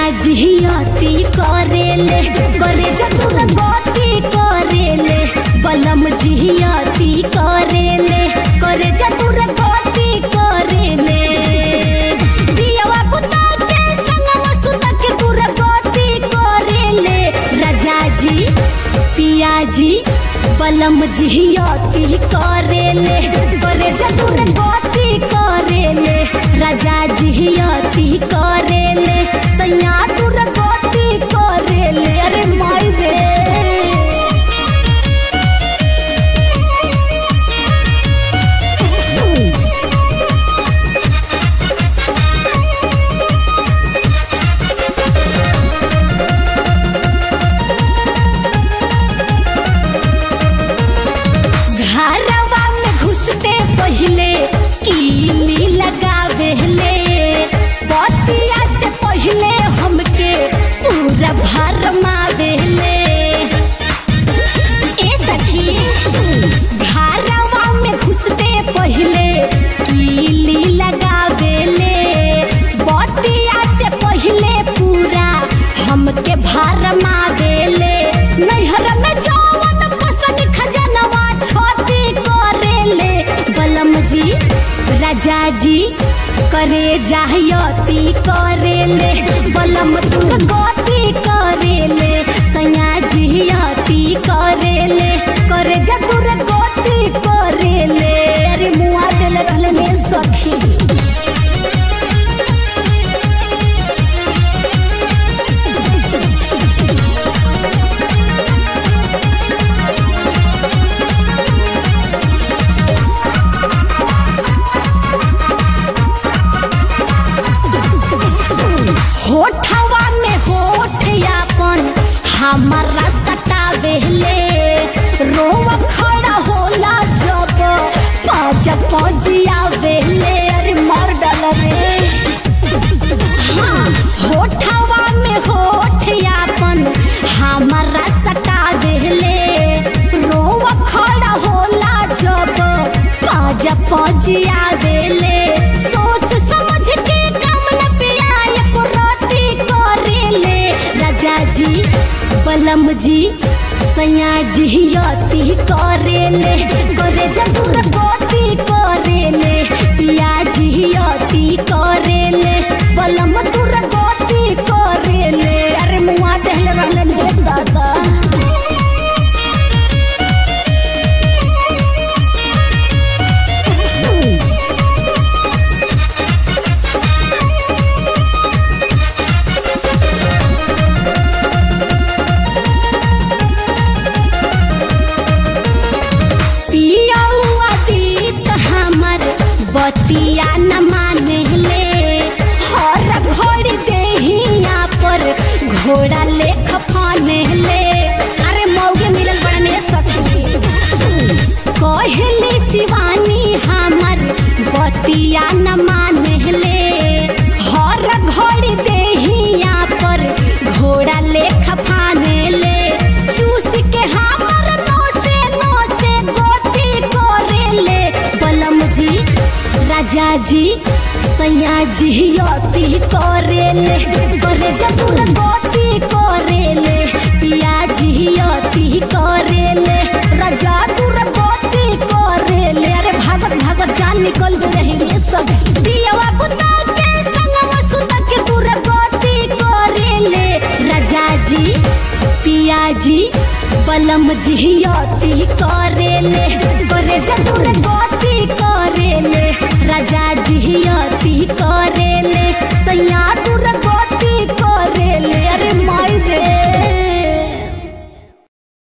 जिहियती करेले करे जतुर गति करेले बलम जिहियती करेले करे जतुर गति करेले दियवा पुता के संगवा सुता के तुर गति करेले राजा जी पियाजी बलम जिहियती करेले करे जतुर गति करेले राजा जिहियती करेले सैया तुर गति करेले अरे माई रे घरवा में घुसते पहले कीली लगावेले बतिया से पहले हमके पूरा भर मावेले ए सखी घरवा में घुसते पहले कीली लगावेले बतिया से पहले पूरा हमके भर मावेले नैहर में जवन पसंद खजनवा छती करेले बलम जी राजा जी करे जाहयती करेले बलम तुर गति करेले सैया जिहयती करेले करे जा तुर गति करेले अरे मुआ देले रहले ने सखी होठवा में होठ यापन हमारा सटावेले रोव खड़ा होला जब पाँच पजिया वेले अरे मर डल रे हाँ होठवा में होठ यापन हमारा सटावेले रोव खड़ा होला जब पाँच पजिया वेले सोच समझ के काम न पिया एको राती करेले राजा जी बलम जी सैया जी यती करेले करे जतुर गति करेले पिया जी यती करेले बलम तुर गति करेले अरे मुआ देहले रहले ने दादा पियौआ सीत हमर बतिया न माने ले हर घड़ी देहिया पर घोड़ा लेख फाने ले अरे मौगे मिलल बड़ने सखी कहली शिवानी हमर बतिया न माने ले हर घड़ी देहिया पर घोड़ा लेख फाने ले चूस के हमर नोसे नोसे गोती करेले बलम जी राजा जी सैया जी यती करेले करे जतुर गोती करेले पिया जी यती करेले राजा तुर गोती करेले अरे भागत भागत जान निकल गए रही रे सब दियवा पुता के संगवा सुता के तुर गोती करेले राजा जी पिया जी बलम जिहियती करेले करे जतुर गति करेले राजा जिहियती करेले सैया